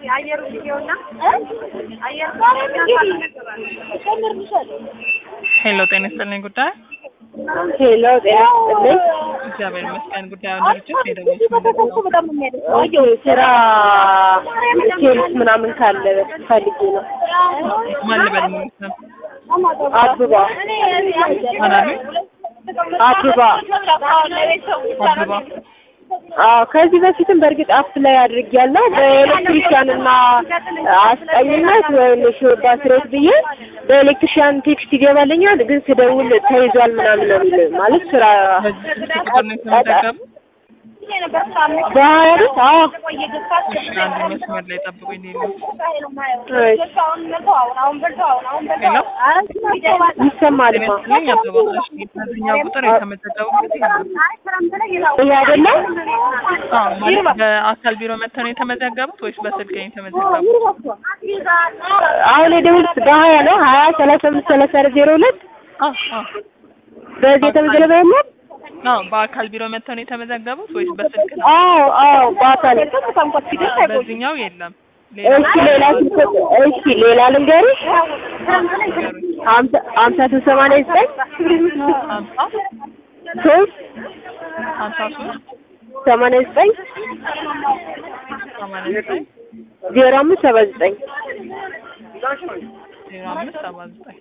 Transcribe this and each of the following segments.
ሄሎ ጤና ይስጥልኝ ጉዳይ ሄሎ ጤና ይስጥልኝ። እግዚአብሔር ይመስገን ጉዳዩን ድርጅት የደወልኩት ስራ ሴልስ ምናምን ካለ ፈልጌ ነው። ማን ልበል ማለት ነው አብባ ማን አሉኝ አብባ አብባ አዎ ከዚህ በፊትም በእርግጥ አፕ ላይ አድርጌያለሁ በኤሌክትሪሽያን እና አስጠኝነት ወይም ሾርባ ስሬት ብዬ በኤሌክትሪሽያን ቴክስት ይገባልኛል፣ ግን ስደውል ተይዟል ምናምን ነው የሚል ማለት ስራ በዚህ ስልክ ቁጥር ነው የተመዘገቡ በሀያ ቤት አዎ እሺ አንድ መስመር ላይ ጠብቁኝ ሌሎ ሄሎ ይሰማል ጤና ይስጥልኝ አበባ እሺ በዚህኛው ቁጥር የተመዘገቡበት የለም ይሄ አይደለም አዎ ማለት በአካል ቢሮ መጥተው ነው የተመዘገቡት ወይስ በስልክ ነው የተመዘገቡት አሁን የደውልት በሀያ ነው ሀያ ሰላሳ አምስት ሰላሳ አራት ዜሮ ሁለት አዎ አዎ በዚህ የተመዘገበ የለም አዎ በአካል ቢሮ መጥተው ነው የተመዘገቡት ወይስ በስልክ ነው አዎ አዎ በአካል አዎ በዚህኛው የለም ሌላ እሺ ሌላ ስልክ እሺ ሌላ ልንገርሽ ንገሩኝ ሀምሳ ሀምሳ ሶስት ሰማንያ ዘጠኝ ሀምሳ ሶስት ሀምሳ ሶስት ሰማንያ ዘጠኝ ሰማንያ ዘጠኝ ዜሮ አምስት ሰባ ዘጠኝ ዜሮ አምስት ሰባ ዘጠኝ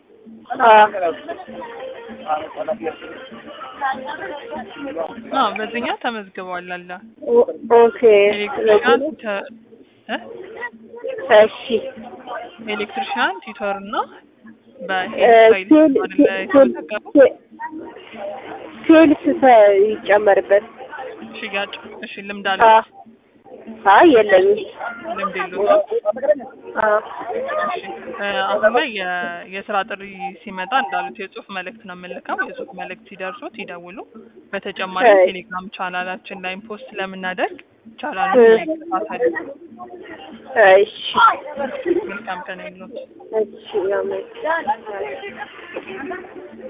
አዎ በዚህኛው ተመዝግበዋል አለ ኦኬ ኤሌክትሪሻን ተ- እ እሺ ኤሌክትሪሻን ቲቶር እና እ በሄድ ሴል አይደለ የተመዘገቡት ሴልስ ይጨመርበት ሽያጭ እሺ ልምድ አ አለ አይ የለኝም ልምድ የለውም አ እሺ እ አሁን ላይ የ- የስራ ጥሪ ሲመጣ እንዳሉት የጽሁፍ መልእክት ነው የምንልከው። የጽሁፍ መልእክት ሲደርሱት ይደውሉ። በተጨማሪም እሺ። ቴሌግራም ቻናላችን ላይም ፖስት ስለምናደርግ ቻናሉን ይከታተሉ። እሺ መልካም ቀን ይሁንልዎት። እሺ አሜን